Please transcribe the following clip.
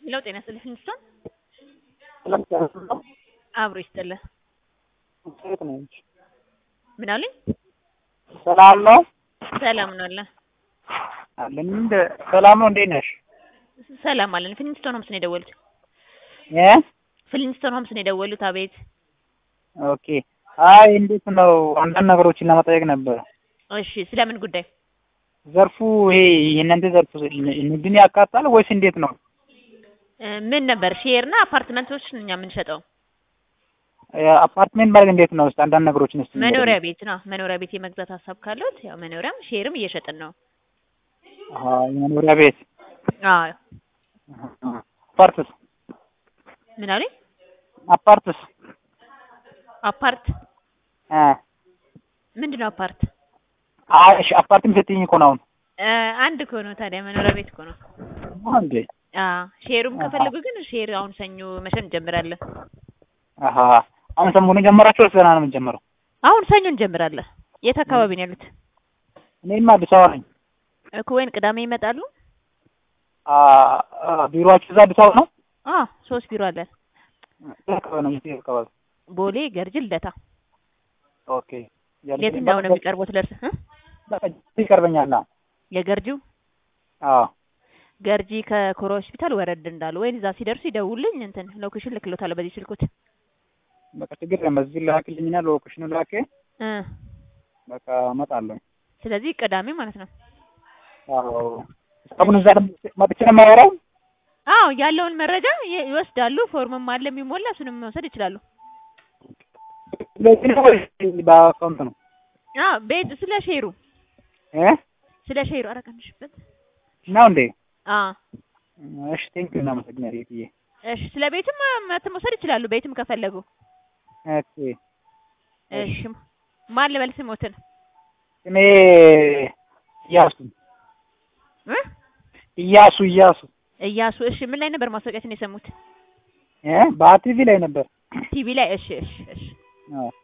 ሄሎ ጤና ይስጥልኝ ፍንስቶን ሰላም አብሮ ይስጥልህ። ሴት ነች። ምን አሉኝ? ሰላም ነው ሰላም ነው አለ። አለን። እንደ ሰላም ነው። እንዴት ነሽ? ሰላም አለን። ፍሊንስቶን ሆምስ ነው የደወሉት። እ ፍሊንስቶን ሆምስ ነው የደወሉት። አቤት። ኦኬ። አይ እንዴት ነው? አንዳንድ ነገሮችን ለመጠየቅ ነበር። እሺ፣ ስለምን ጉዳይ? ዘርፉ ይሄ የእናንተ ዘርፉ ንግድን ያካትታል ወይስ እንዴት ነው? እ ምን ነበር? ሼር እና አፓርትመንቶች እኛ የምንሸጠው አፓርትሜንት ማለት እንዴት ነው? እስኪ አንዳንድ ነገሮችን እስኪ መኖሪያ ቤት ነው። መኖሪያ ቤት የመግዛት ሀሳብ ካለዎት ያው መኖሪያም ሼርም እየሸጥን ነው። አሃ የመኖሪያ ቤት አዎ። አፓርትስ ምን አሉኝ? አፓርትስ አፓርት እ ምንድን ነው አፓርት? አይ እሺ አፓርትም ስትይኝ እኮ ነው አሁን እ አንድ እኮ ነው ታዲያ መኖሪያ ቤት እኮ ነው። እንዴ አዎ ሼሩም ከፈለጉ ግን ሼር አሁን ሰኞ መሸጥ እንጀምራለን። አሃ አሁን ሰሞኑን ጀመራችሁ ወይስ ገና ነው የምንጀምረው? አሁን ሰኞ እንጀምራለን። የት አካባቢ ነው ያሉት? እኔማ አዲስ አበባ ነኝ። እኮ ወይን ቅዳሜ ይመጣሉ? አ አ ቢሮአችሁ እዛ አዲስ አበባ ነው? አ ሶስት ቢሮ አለን። የት አካባቢ ነው? የት አካባቢ? ቦሌ፣ ገርጅ፣ ልደታ። ኦኬ የትኛው ነው የሚቀርቡት ለእርስ እ በቃ ይቀርበኛል። የገርጂው አዎ ገርጂ ከኮሮ ሆስፒታል ወረድ እንዳሉ ወይን እዛ ሲደርሱ ይደውልኝ እንትን ሎኬሽን ልክሎታለሁ በዚህ ስልኩት በቃ ችግር የለም። በዚህ ላክልኝና ሎኬሽኑ ላክ። እ በቃ እመጣለሁ። ስለዚህ ቅዳሜ ማለት ነው። አዎ እስካሁን እዛ መጥቼ ነው የማወራው። አዎ ያለውን መረጃ ይ- ይወስዳሉ። ፎርምም አለ የሚሞላ እሱንም መውሰድ ይችላሉ። ስለዚህ ነው ወይስ በአካውንት ነው? አዎ ቤት ስለ ሼሩ እ ስለ ሼሩ አረቀንሽበት ነው እንዴ? አ እሺ ቴንኪው እናመሰግናለን። የትዬ እሺ ስለ ቤትም መት መውሰድ ይችላሉ። ቤትም ከፈለጉ ኦኬ እሺ ማን ልበል ስሞትን እኔ እያሱ እ እያሱ እያሱ እያሱ እሺ ምን ላይ ነበር ማስታወቂያችን የሰሙት? እ በቲቪ ላይ ነበር። ቲቪ ላይ እሺ እሺ እሺ አዎ